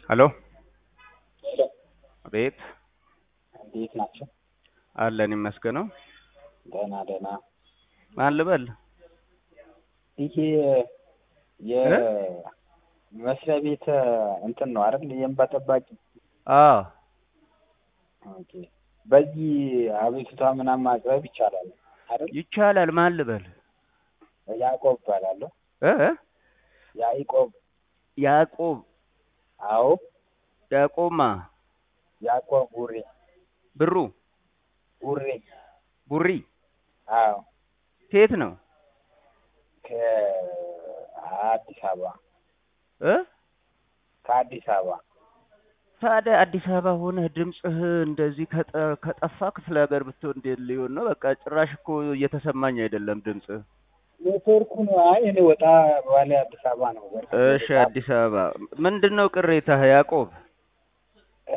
ሄሎ አቤት እንዴት ናቸው? አለን ይመስገነው። ደህና ደህና። ማን ልበል? ይሄ የመስሪያ ቤት እንትን ነው አይደል? የእንባ ጠባቂ። አዎ ኦኬ። በዚህ አቤቱታ ምናምን ማቅረብ ይቻላል አይደል? ይቻላል። ማን ልበል? ያዕቆብ እባላለሁ። እ ያዕቆብ። ያዕቆብ አዎ፣ ያዕቆብማ ያዕቆብ ቡሬ ብሩ ቡሬ። ቡሪ አዎ፣ ከየት ነው? ከአዲስ አበባ እ ከአዲስ አበባ ታዲያ አዲስ አበባ ሆነህ ድምፅህ እንደዚህ ከጠ- ከጠፋ ክፍለ ሀገር ብትሆን እንዴት ሊሆን ነው? በቃ ጭራሽ እኮ እየተሰማኝ አይደለም ድምፅህ። ኔትወርኩ ነው። አይ እኔ ወጣ ባለ አዲስ አበባ ነው። እሺ አዲስ አበባ ምንድን ነው ቅሬታህ ያዕቆብ? እ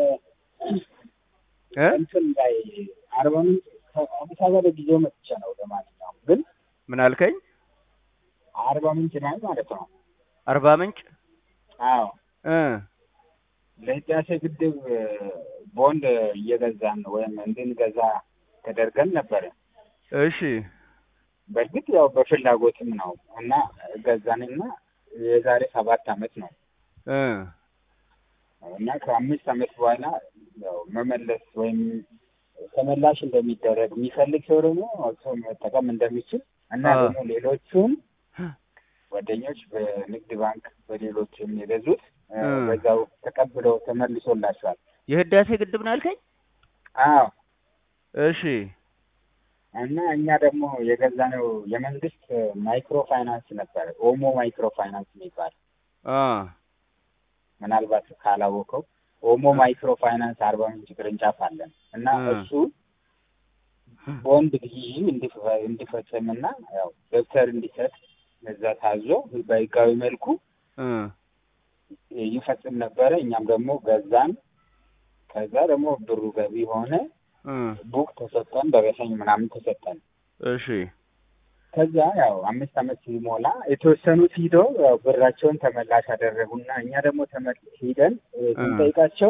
እ እንትን ላይ አርባ ምንጭ ከአዲስ አበባ ለጊዜው መጥቼ ነው። ለማንኛውም ግን ምን አልከኝ? አርባ ምንጭ ላይ ማለት ነው። አርባ ምንጭ አዎ እ ለህዳሴ ግድብ ቦንድ እየገዛን ነው ወይም እንድንገዛ ተደርገን ነበረ። እሺ በእርግጥ ያው በፍላጎትም ነው እና ገዛንና የዛሬ ሰባት አመት ነው እ እና ከአምስት አመት በኋላ ያው መመለስ ወይም ተመላሽ እንደሚደረግ የሚፈልግ ሰው ደግሞ ሰው መጠቀም እንደሚችል እና አዎ። ደግሞ ሌሎቹም ጓደኞች በንግድ ባንክ በሌሎችም የገዙት እ፣ እ። በዛው ተቀብለው ተመልሶላቸዋል። የህዳሴ ግድብ ነው ያልከኝ? አዎ እሺ እና እኛ ደግሞ የገዛነው የመንግስት ማይክሮ ፋይናንስ ነበረ። ኦሞ ማይክሮ ፋይናንስ የሚባል አ ምናልባት ካላወቀው ኦሞ ማይክሮ ፋይናንስ አርባ ምንጭ ቅርንጫፍ አለን እና እ። እሱ ቦንድ ግዢ እንዲፈ- እንዲፈጽምና ያው ደብተር እንዲሰጥ እዛ ታዞ በህጋዊ መልኩ እ ይፈጽም ነበረ። እኛም ደግሞ ገዛን። ከዛ ደግሞ ብሩ ገቢ ሆነ። እ ቡክ ተሰጠን፣ ደረሰኝ ምናምን ተሰጠን። እሺ ከዛ ያው አምስት አመት ሲሞላ የተወሰኑት ሂደው ያው ብራቸውን ተመላሽ አደረጉና እኛ ደግሞ ተመል ሂደን እ፣ ስንጠይቃቸው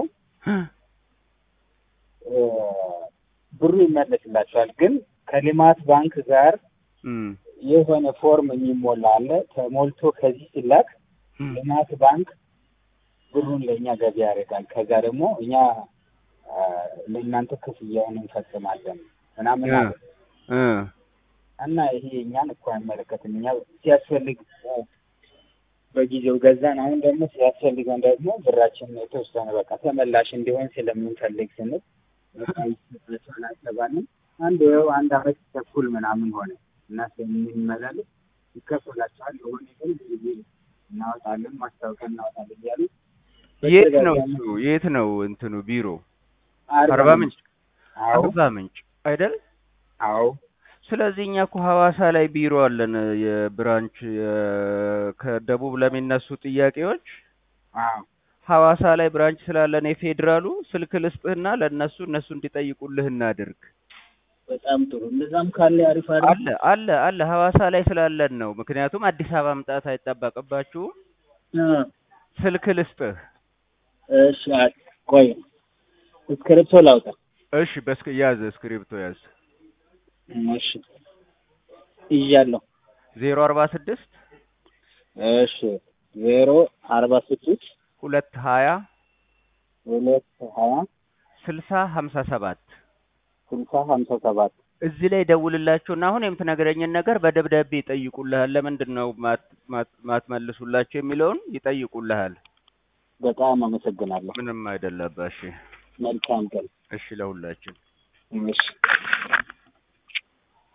እ፣ ብሩ ይመለስላቸዋል። ግን ከልማት ባንክ ጋር እም የሆነ ፎርም የሚሞላ አለ። ተሞልቶ ከዚህ ሲላክ ልማት ባንክ ብሩን ለእኛ ገቢ ያደርጋል። ከዛ ደግሞ እኛ አ፣ ለእናንተ ክፍያውን እንፈጽማለን ምናምን አለ። እ እና ይሄ እኛን እኮ አይመለከትም። እኛ ሲያስፈልግ አ፣ በጊዜው ገዛን። አሁን ደግሞ ሲያስፈልገን ደግሞ ብራችን የተወሰነ በቃ ተመላሽ እንዲሆን ስለምንፈልግ ስንል በቃ ይሰጣቸዋል አልተባልንም። አንድ ይኸው አንድ አመት ተኩል ምናምን ሆነ እና ስለምንመላለስ ይከፈላቸዋል። የሆነ ግን ጊዜ እናወጣለን ማስታወቂያ እናወጣለን እያሉ የት ነው እሱ? የት ነው እንትኑ ቢሮ? አርባ ምንጭ አዎ አርባ ምንጭ አይደል? አዎ ስለዚህ እኛ እኮ ሐዋሳ ላይ ቢሮ አለን። የብራንች የ- ከደቡብ ለሚነሱ ጥያቄዎች አዎ ሐዋሳ ላይ ብራንች ስላለን የፌዴራሉ ስልክ ልስጥህና ለእነሱ እነሱ እንዲጠይቁልህ እናድርግ። በጣም ጥሩ። እንደዛም ካለ አሪፍ አይደል? አለ አለ አለ ሐዋሳ ላይ ስላለን ነው። ምክንያቱም አዲስ አበባ መምጣት አይጠበቅባችሁም። አ፣ ስልክ ልስጥህ። እሺ አ- ቆይ እስክሪፕቶ ላውጣ። እሺ፣ በስክ ያዝ፣ እስክሪብቶ ያዝ። እሺ ይዣለሁ። ዜሮ አርባ ስድስት እሺ ዜሮ አርባ ስድስት ሁለት ሀያ ሁለት ሀያ ስልሳ ሀምሳ ሰባት ስልሳ ሀምሳ ሰባት እዚህ ላይ ደውልላቸውና አሁን የምትነግረኝን ነገር በደብዳቤ ይጠይቁልሃል። ለምንድን ነው ማት- ማት- ማትመልሱላቸው የሚለውን ይጠይቁልሃል። በጣም አመሰግናለሁ። ምንም አይደለባ። እሺ መልካም ቀን። እሺ፣ ለሁላችን እሺ